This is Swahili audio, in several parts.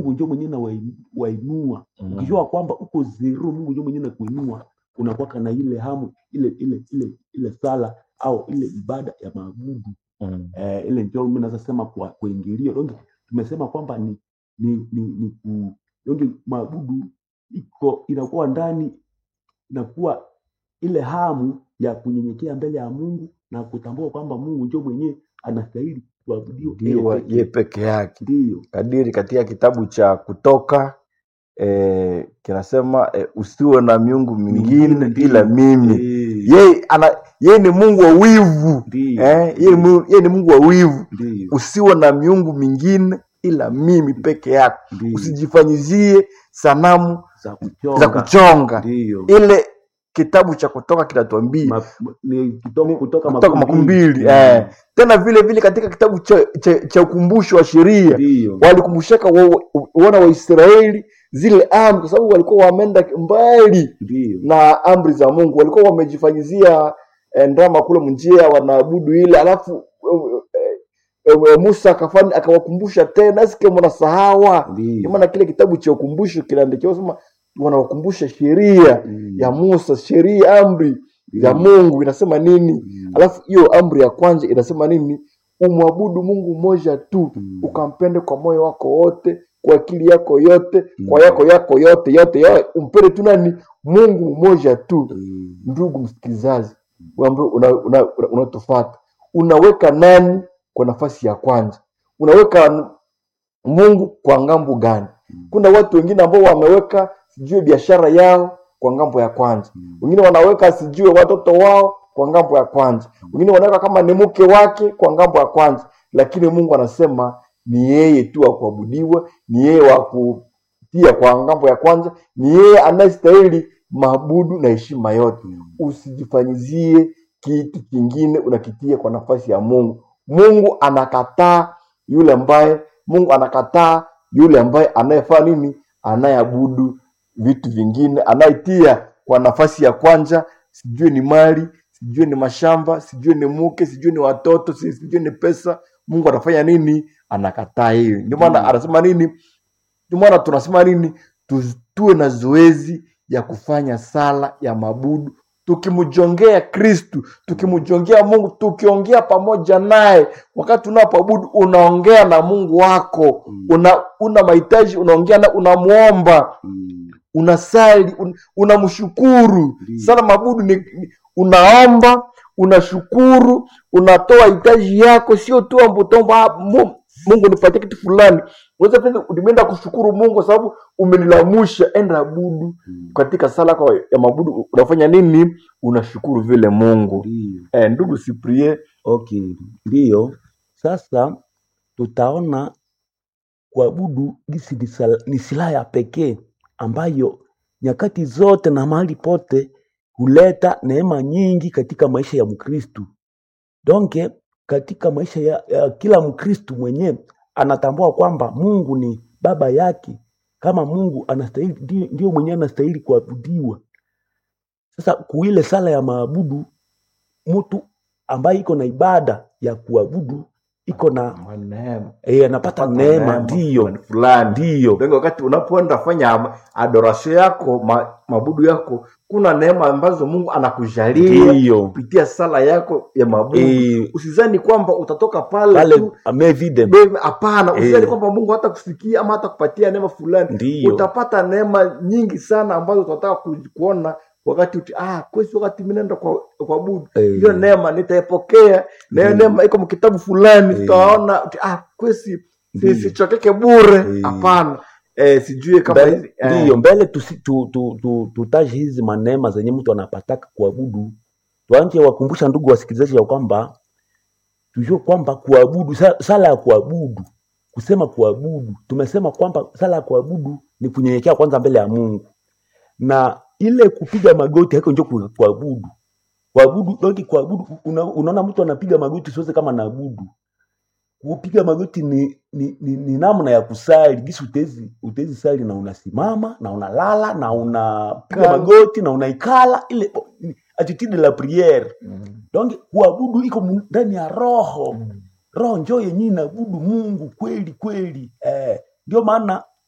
Mungu ndio mwenyewe na wainua. Mm. Ukijua kwamba uko zero, Mungu ndio mwenyewe na kuinua, unakuwa na ile hamu ile ile ile ile sala au ile ibada ya maabudu Mm. eh, ile ndio mimi naweza sema kwa kuingilia. Donc tumesema kwamba ni ni ni, ni ku donc maabudu iko inakuwa ndani inakuwa ile hamu ya kunyenyekea mbele ya Mungu na kutambua kwamba Mungu ndio mwenyewe anastahili kuabudiwa yeye Ndiwa pekee. ye peke yake Ndiyo, kadiri katika kitabu cha Kutoka eh, kinasema eh, usiwe na miungu mingine mingine ila ndiyo. mimi. Eh, Yeye ana yeye ni Mungu wa wivu Ndiyo, eh, yeye ni Mungu, yeye ni Mungu wa wivu. ndiyo, Usiwe na miungu mingine ila mimi peke yako. ndiyo. Usijifanyizie sanamu za za kuchonga kuchonga. ndiyo. Ile kitabu cha Kutoka kinatuambia Ma, ma- ni kutoka, ni kutoka kutoka makumi mbili Mm. eh. Tena vile vile katika kitabu cha, cha, cha ukumbusho wa sheria Ndiyo, walikumbushaka wa- wa- wana wa Israeli zile amri, kwa sababu walikuwa wameenda mbali ndiyo, na amri za Mungu, walikuwa wamejifanyizia eh, ndama kule mnjia wanaabudu ile, alafu eh, eh, eh, Musa akafanya akawakumbusha tena, sike mnasahawa. Ndio ndiyo. maana kile kitabu cha ukumbusho kinaandikiwa sema wanawakumbusha sheria Mm. ya Musa, sheria amri ya Ndiyo. Mungu inasema nini, Mm. alafu hiyo amri ya kwanza inasema nini? Umwabudu Mungu mmoja tu, Mm. ukampende kwa moyo wako wote, kwa akili yako yote, kwa Mm. yako yako yote yote, yote. umpende tu nani? Mungu mmoja tu. Mm. Ndugu msikilizaji ambaye unatufata una, una, unatufata, unaweka nani kwa nafasi ya kwanza? Unaweka Mungu kwa ngambo gani? Mm. Kuna watu wengine ambao wameweka sijui biashara yao kwa ngambo ya kwanza, Mm. wengine wanaweka sijui watoto wao kwa ngambo ya kwanza, wengine wanaweka kama ni mke wake kwa ngambo ya kwanza, lakini Mungu anasema ni yeye tu wa kuabudiwa, ni yeye wa kutia kwa ngambo ya kwanza, ni yeye anayestahili maabudu na heshima yote. Mm. Usijifanyizie kitu kingine unakitia kwa nafasi ya Mungu. Mungu anakataa yule ambaye Mungu anakataa yule ambaye anayefanya nini? Anayeabudu vitu vingine, anayetia kwa nafasi ya kwanza, sijui ni mali, sijui ni mashamba, sijui ni mke, sijui ni watoto, si- sijui ni pesa. Mungu anafanya nini? Anakataa hiyo. Ndio maana Ndiyo. anasema nini? Ndio maana tunasema nini? Tu- Tuwe na zoezi ya kufanya sala ya mabudu tukimjongea Kristu, tukimjongea Mungu, tukiongea pamoja naye. Wakati unapoabudu unaongea na Mungu wako, Mm. una una mahitaji, unaongea na unamwomba, Mm. unasali, un, unamshukuru. Ndiyo. Sala mabudu ni, ni unaomba, unashukuru, unatoa hitaji yako, sio tu ambutomba "Ah, Mu- Mungu nipatie kitu fulani. Unaweza pia umeenda kushukuru Mungu kwa sababu umenilamusha, enda abudu Mm. katika sala kwa ya mabudu unafanya nini? Unashukuru vile Mungu. Ndiyo. Eh, ndugu Cyprien, Okay, ndiyo. Sasa tutaona kuabudu gisi ni sala- ni silaha ya pekee ambayo nyakati zote na mahali pote huleta neema nyingi katika maisha ya Mkristu. Donke katika maisha ya, ya kila Mkristu mwenyewe anatambua kwamba Mungu ni baba yake, kama Mungu anastahili, ndio, ndio mwenyewe anastahili kuabudiwa. Sasa kuile sala ya maabudu, mtu ambaye iko na ibada ya kuabudu iko na neema eh, anapata neema, ndiyo fulani ndiyo ndio wakati unapoenda fanya adoration yako ma, mabudu yako, kuna neema ambazo Mungu anakujalia ndiyo kupitia sala yako ya mabudu. Eh, Usizani kwamba utatoka pale pale tu amevide Bebe, hapana, Eh. usijali kwamba Mungu hata kusikia ama hata kupatia neema fulani. ndiyo Utapata neema nyingi sana ambazo utataka ku- kuona wakati uti, ah, kwesi wakati mimi naenda kwa kwa budu Eh, hiyo neema nitaipokea, na hiyo Mm. neema iko mkitabu fulani, Eh. tutaona uti, ah, kwesi si- Ndiyo. sichokeke bure. Eh. Hapana, eh, sijui kama mbele, hizi eh, ndiyo mbele tusi- tu, tu, tu, tutaje hizi manema zenye mtu anapataka kuabudu tuanje wakumbusha ndugu wasikilizaji ya kwamba tujue kwamba kuabudu sa- sala ya kuabudu kusema kuabudu tumesema kwamba sala ya kuabudu ni kunyenyekea kwanza mbele ya mungu na ile kupiga magoti haiko njo ku- kuabudu kuabudu doki kuabudu una, unaona mtu anapiga magoti siweze kama naabudu kupiga magoti ni, ni, ni, ni namna ya kusali gisi utezi, utezi sali na unasimama na unalala na unapiga Kala. magoti na unaikala ile attitude la priere mm, donc kuabudu iko mu- ndani ya roho mm, roho njo yenye inaabudu mungu kweli kweli eh, ndio maana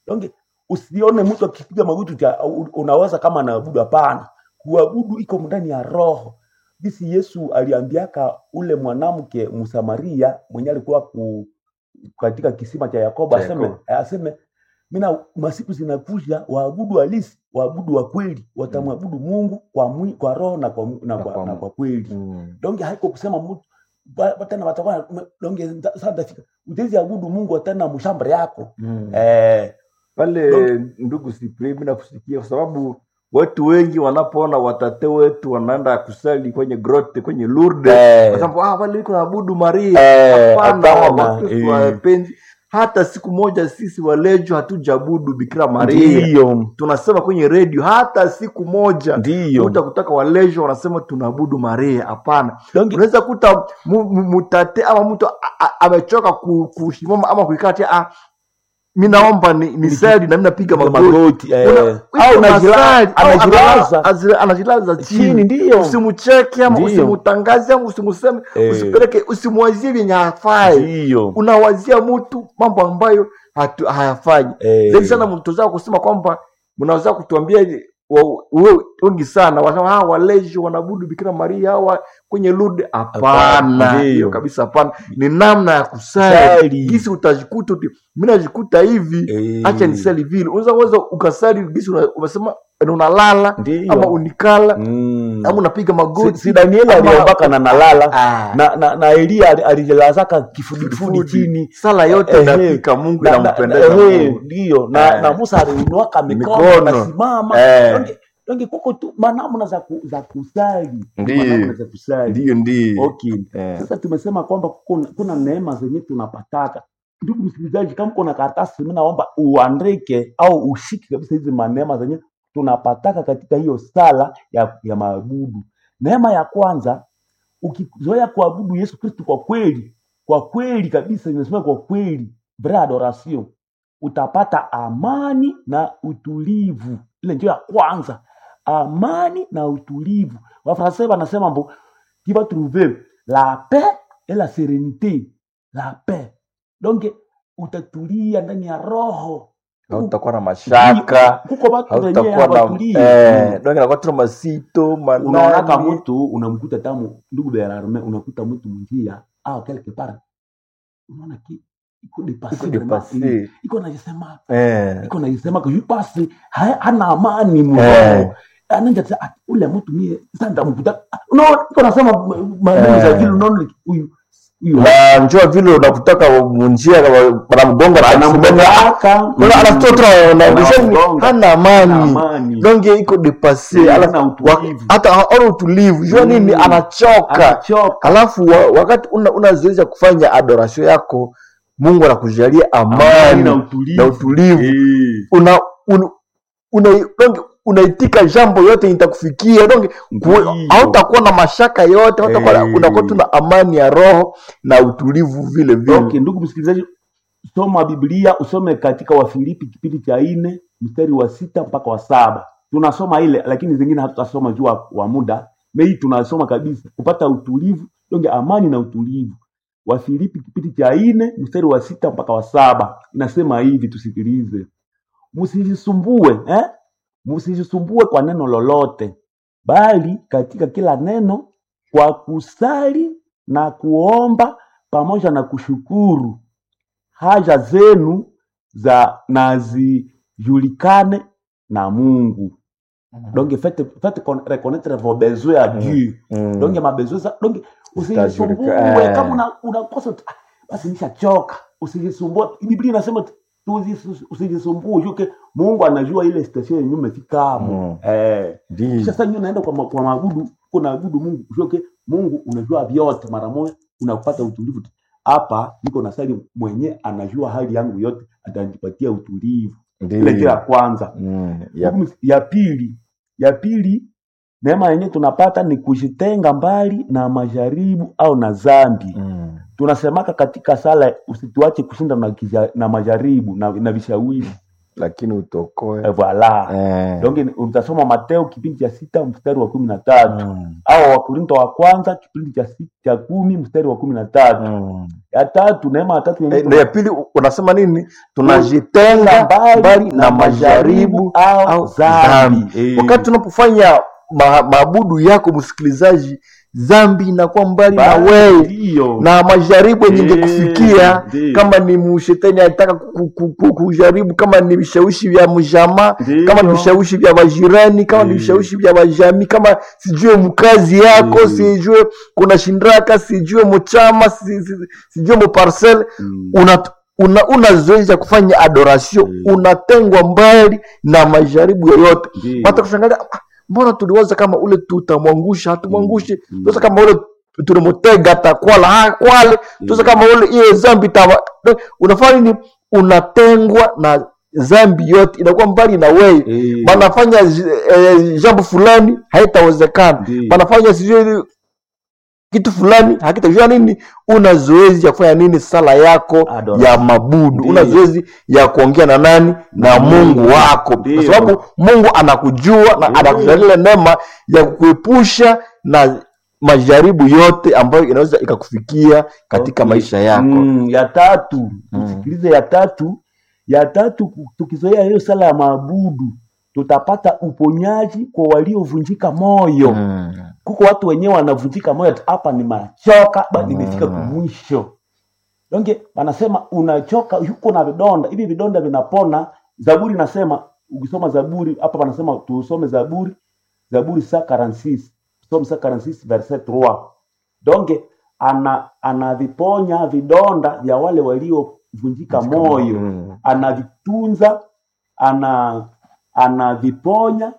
donc usione mtu akipiga magoti uta- u- unawaza kama anaabudu hapana kuabudu iko ndani ya roho bisi yesu aliambiaka ule mwanamke msamaria mwenye alikuwa ku, katika kisima cha yakobo Cha aseme, Yakobo. aseme mina masiku zinakuja waabudu halisi waabudu wa kweli watamwabudu mungu kwa, mwi, kwa roho na kwa, mu- na Na kwa, kwa na mu- kwa kweli Mm. donge haiko kusema mtu ba- ba- tena watakuwa donge nda- sasa ndafika utezi abudu mungu tena mshamba yako Mm. eh, pale ndugu Cyprien, mimi nakusikia kwa sababu watu wengi wanapoona watate wetu wanaenda kusali kwenye grotte kwenye Lourdes Eh. wanasema ah, wale iko naabudu Maria. Eh, Hapana, hapana, Wakristo eh. wapenzi, hata siku moja sisi walejo hatujaabudu Bikira Maria. ndiyo Tunasema kwenye redio, hata siku moja ndiyo kuta kutaka walejo wanasema tunaabudu Maria. Hapana, donge unaweza kuta mu- mu- mutate ama mtu a- a- amechoka ku- kusimama ama kuikaa tia ah, mi naomba ni, ni sali na mi napiga magoti magoti eh, Una- au iko anajila- masali, au anajilaza ana- azila- anajilaza chini chini ndiyo usimucheke ama Ndiyo. usimutangaze ama usimuseme Eh. usipeleke usimwazie vyenye hafai ndiyo unawazia mtu mambo ambayo hatu- hayafanyi Eh. zaidi sana mtozaa kusema kwamba mnaweza kutuambia wa- we- wengi sana wanasema ah, waleji wanaabudu bikira maria hawa kwenye lud Hapana, hapana ndiyo. hiyo kabisa hapana ni namna ya kusali Sali. gisi utajikuta uti mi najikuta hivi Eh. acha nisali vile unaweza weza ukasali gisi una- umesema na unalala Ndiyo. ama unikala Mm. ama unapiga si, magoti si danieli ama- aliombaka na nalala Ah. na, na, na elia ali- alijilazaka kifudifudi Kifudi. chini sala yote Eh, inafika mungu Na- na- inampendeza na- eh, Mungu. ndiyo na, Eh. na musa aliinuaka mikono Mikono. akasimama Eh. Donge- donge kuko tu manamna za, ku, za kusali Ndiyo. manamna za kusali ndiyo ndiyo okay. Eh. sasa tumesema kwamba kuna, kuna neema zenye tunapataka ndugu msikilizaji kama kuna karatasi mi naomba uandike au ushike kabisa hizi maneema zenye tunapataka katika hiyo sala ya, ya maabudu neema ya kwanza ukizoea kuabudu yesu kristu kwa kweli kwa kweli kabisa imesema kwa kweli vrai adoration utapata amani na utulivu ile ndio ya kwanza amani na utulivu wafransai wanasema mbo qui va trouver la paix et la sérénité la paix donc utatulia ndani ya roho hautakuwa na mashaka kuko watu wenyewe hautakuwa na hawatulii eh, donge nakuwa tuna masito unaonaka manani mtu unamkuta tamu ndugu belarme unakuta mtu mwingia au quelque part unaona ki iko dépassé Iko vraiment. dépassé. Mm. iko najisema eh, iko najisema kwa basi ha- hana amani Eh. mroho ananja tsa ah, ule mtu mie sasa ndamkuta Ah, unaona iko nasema maneno za Eh. vile unaona huyu huyu na njua vile unakutaka munjia banamgonga anamgonga Anamgonga. hana amani amani donge iko depase Eh, alafu hana utulivu. wa- hata ana utulivu jua nini Mm. anachoka anachoka alafu wa, wakati una, una zoezi ya kufanya adoration yako mungu anakujalia amani amani na utulivu na utulivu Eh. una un, una, donge unaitika jambo yote itakufikia donge ku- Ndiyo. hautakuwa na mashaka yote hautakuwa Eh. unakuwa tu na amani ya roho na utulivu vile vile okay ndugu msikilizaji soma biblia usome katika wafilipi kipindi cha nne mstari wa sita mpaka wa saba tunasoma ile lakini zingine hatutasoma juu wa- wa muda mei tunasoma kabisa kupata utulivu donge amani na utulivu wafilipi kipindi cha nne mstari wa sita mpaka wa saba inasema hivi tusikilize msijisumbue eh? msijisumbue kwa neno lolote bali katika kila neno kwa kusali na kuomba pamoja na kushukuru haja zenu za na zijulikane na mungu donc faites, faites con- reconnaître vos besoins à dieu Mm. donc ma besoin za donc usijisumbue Zitajulika- eh. kama una- unakosa tu, "Ah, basi nishachoka usijisumbue biblia inasema tu- tusi- usijisumbue juke mungu anajua ile station yenye umefikamo Mm. eh Ndiyo. kisha sasa nyinyi naenda kwa, ma- kwa maabudu kuna abudu mungu usioke mungu unajua vyote mara moja unapata utulivu hapa niko na sali mwenye anajua hali yangu yote atanipatia utulivu ile ndio ya kwanza Mm. Ya- ya, ya pili ya pili neema yenyewe tunapata ni kujitenga mbali na majaribu au na zambi Mm. tunasemaka katika sala usituache kushinda na, kija- na majaribu na, na vishawishi lakini utokoe Eh, voilà eh. donc ni- utasoma mateo kipindi cha sita mstari wa kumi na tatu Mm. au wakorinto wa kwanza kipindi cha sita cha kumi mstari wa kumi na tatu Mm. ya tatu neema ya tatu yenye Eh, na ya pili u- unasema nini tunajitenga tunajitenga mbali na majaribu au au dhambi dhambi Eh, wakati unapofanya ma, maabudu yako msikilizaji dhambi inakuwa mbali na bali wewe ndiyo. na majaribu yenye Eh, ingekufikia ndiyo. kama ni mshetani anataka ku- ku- ku- kujaribu kama ni vishawishi vya mjamaa Ndiyo. kama ni vishawishi vya majirani kama ni Eh. vishawishi vya majamii kama sijue mkazi yako Eh. sijue kuna shindraka sijue mchama si- si- sijue muparcel Mm. una una, una zoezi ya kufanya adoration Mm. unatengwa mbali na majaribu yoyote Ndiyo. hata kushangalia "Ah, mbona tuliwaza kama ule tutamwangusha hatumwangushi Mm. tuwaza kama ule tulimutega takwala ha, kwale tuwaza kama ule hiyo zambi tawa unafanya nini unatengwa na zambi yote inakuwa mbali na wewe Eh, banafanya zi- eh, jambo fulani haitawezekana Ndiyo. banafanya sijui kitu fulani hakitajua nini una zoezi ya kufanya nini sala yako Adoration. ya mabudu Ndiyo. una zoezi ya kuongea na nani na mungu wako Ndiyo. kwa sababu mungu anakujua na Ndiyo. anakujalia neema ya kukuepusha na majaribu yote ambayo inaweza ikakufikia katika Okay. maisha yako Mm, ya tatu Mm. tusikilize ya tatu ya tatu tukizoea hiyo sala ya maabudu tutapata uponyaji kwa waliovunjika moyo Mm. kuko watu wenyewe wanavunjika moyo ati hapa nimechoka ba nimefika Mm. kumwisho donge wanasema unachoka yuko na vidonda hivi vidonda vinapona zaburi nasema ukisoma zaburi hapa wanasema tusome zaburi zaburi saa 46 tusome saa 46 verset 3 donge ana anaviponya vidonda vya wale waliovunjika moyo Mm. anavitunza ana anaviponya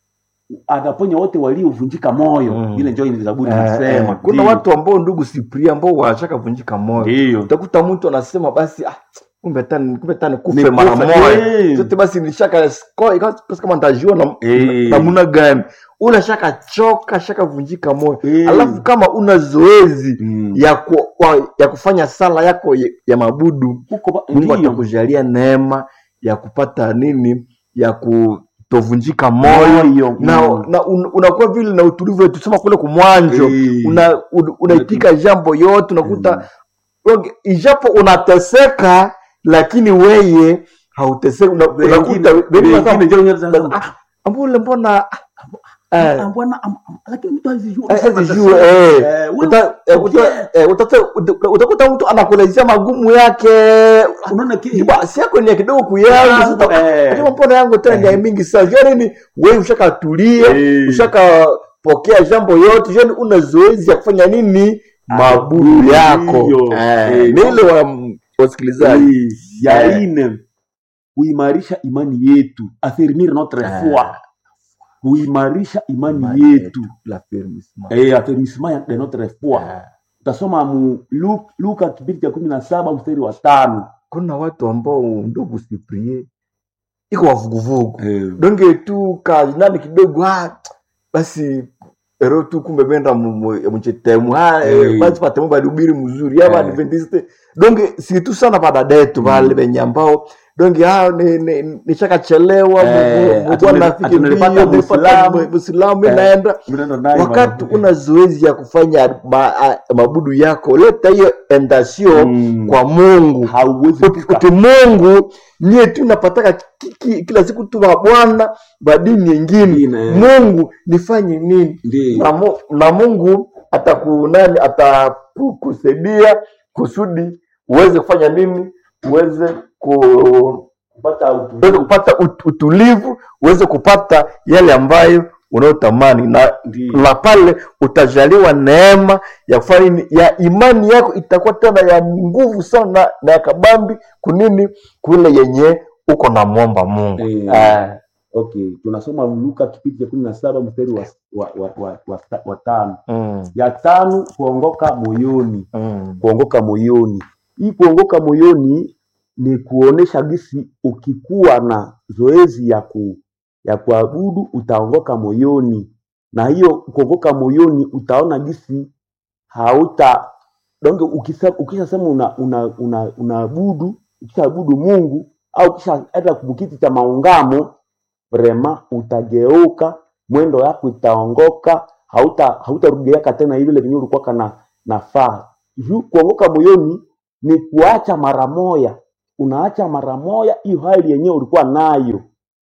anaponya wote waliovunjika moyo Mm. ile njo ile zaburi Eh, inasema eh, kuna Ndiyo. watu ambao ndugu Sipria ambao washaka vunjika moyo Ndiyo. utakuta mtu anasema basi ah, kumbe tani kumbe tani kufe Nikufe, mara moja eh. zote basi nilishaka sko- ikawa kama nitajua na Eh. namna gani una shaka choka shaka vunjika moyo Eh. alafu kama una zoezi Mm. ya, ku, wa, ya kufanya sala yako ya, ya mabudu Huko ba- mungu ndiyo. atakujalia neema ya kupata nini ya kutovunjika moyo Moyo, na, mm. na un, unakuwa vile na utulivu tusema kule kumwanjo Eh. una, un, unaitika jambo yote unakuta mm. ijapo unateseka lakini weye hauteseki una, unakuta Wengine- wengine wengine wanasema, njo wenyewe wanasema, "Ah, ambule mbona eh, ah, bwana, am- am- lakini mtu hazijui. Eh, Unasema hazijui, atasema, eh. eh, wewe Uta- eh, uta- ukienda, eh, utata- uta- utakuta mtu anakuelezea magumu yake unaona ki- basi yako ni ya kidogo kuyangu Yangu, sasa, eh. unajua mbona yangu tena ni ya mingi sana jua nini wewe ushakatulia Eh. ushakapokea jambo yote jua una zoezi ya kufanya nini mabudu Ndiyo. yako Eh, Eh. ni ile wa wasikilizaji Eh, ya Eh. ine kuimarisha imani yetu afirmir notre Eh. foi kuimarisha imani Imani yetu la fermissement. eh, affirmissement de notre foi Eh. utasoma mu Lu- luka kipindi cha kumi na saba mstari wa tano kuna watu ambao ndugu siprie iko wavuguvugu donge tu ka nani kidogo ah, basi ero tu kumbe benda mchetemu Eh. basi patemu balihubiri mzuri aba Eh. adventiste donge si tu sana badadetu bale benye ambao donge ah, ni- ni- nishakachelewa Eh, mtu atu- anafiki atu- nilipata mbio nilipata Muislamu. muislamu Eh. inaenda Mnaenda naye wakati bana. una zoezi ya kufanya ma, a, mabudu yako leta hiyo endasio Mm. kwa mungu hauwezi Uti- fika. uti mungu nyie tu napataka ki, ki, kila siku tu wa bwana wa dini nyingine Nyingine. mungu nifanye nini Ndiyo. na, mu, na mungu atakunani atakusaidia kusudi uweze kufanya nini uweze ku Kupata utulivu. uweze kupata ut, utulivu uweze kupata yale ambayo unayotamani na Ndiyo. na pale utajaliwa neema ya kufanya nini ya imani yako itakuwa tena ya nguvu sana na ya kabambi kunini kule yenye uko na mwomba mungu Eh. Eh, okay tunasoma luka kipindi cha kumi na saba mstari wa, wa, wa, wa, wa, wa tano mm, ya tano kuongoka moyoni mm, kuongoka moyoni hii kuongoka moyoni ni kuonesha gisi ukikuwa na zoezi ya ku, ya kuabudu utaongoka moyoni na hiyo kuongoka moyoni utaona gisi hauta donge ukisa- ukishasema una una una unaabudu ukishaabudu mungu au kisha enda kubukiti cha maungamo vrema utageuka mwendo yako itaongoka hauta hautarudiaka tena vile venye ulikuwa kana nafaa juu kuongoka moyoni ni kuacha mara moya unaacha mara moya hiyo hali yenyewe ulikuwa nayo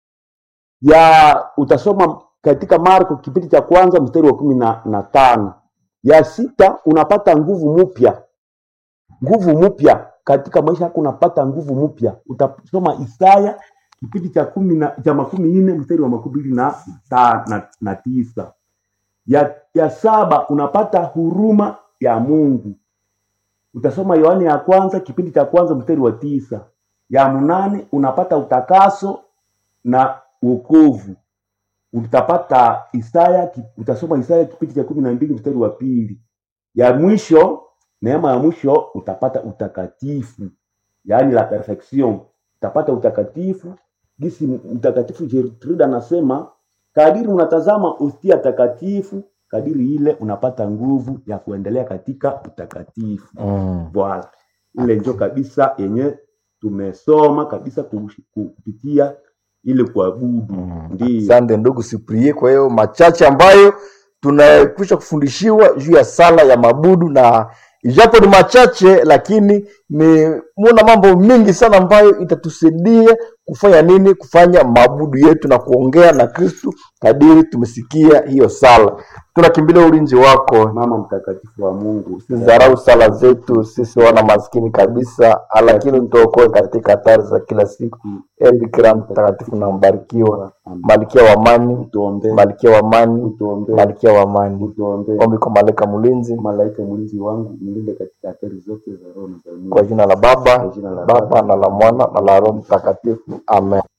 ya utasoma katika marko kipindi cha kwanza mstari wa kumi na, na tano ya sita unapata nguvu mpya nguvu mpya katika maisha yako unapata nguvu mpya utasoma isaya kipindi cha kumi na cha makumi nne mstari wa makumi mbili na, ta- na, na tisa ya, ya saba unapata huruma ya mungu utasoma yohane ya kwanza kipindi cha kwanza mstari wa tisa ya mnane unapata utakaso na wokovu utapata isaya ki- utasoma isaya kipindi cha kumi na mbili mstari wa pili ya mwisho neema ya mwisho utapata utakatifu yaani la perfection utapata utakatifu gisi mtakatifu Gertrude anasema kadiri unatazama ustia takatifu kadiri ile unapata nguvu ya kuendelea katika utakatifu Mm. Voilà. Ile njo kabisa yenye tumesoma kabisa kush- kupitia ile kuabudu. Mm. Ndio. Asante ndugu Siprie, kwa hiyo machache ambayo tunakwisha kufundishiwa juu ya sala ya mabudu, na ijapo ni machache, lakini ni muna mambo mingi sana ambayo itatusaidia kufanya nini, kufanya mabudu yetu na kuongea na Kristu kadiri tumesikia hiyo sala. Tunakimbilia ulinzi wako, Mama mtakatifu wa Mungu, usidharau sala zetu sisi wana maskini kabisa, lakini tuokoe katika hatari za kila siku. Ee Bikira mtakatifu na mbarikiwa, malkia wa amani, utuombee, malkia wa amani, utuombee, malkia wa amani. utuombee. Ombi kwa malaika mlinzi, Malaika mlinzi wangu, mlinde katika hatari zote za roho na za mwili. kwa jina la Baba, Kwa jina la Baba na la Mwana na la Roho Mtakatifu, amen.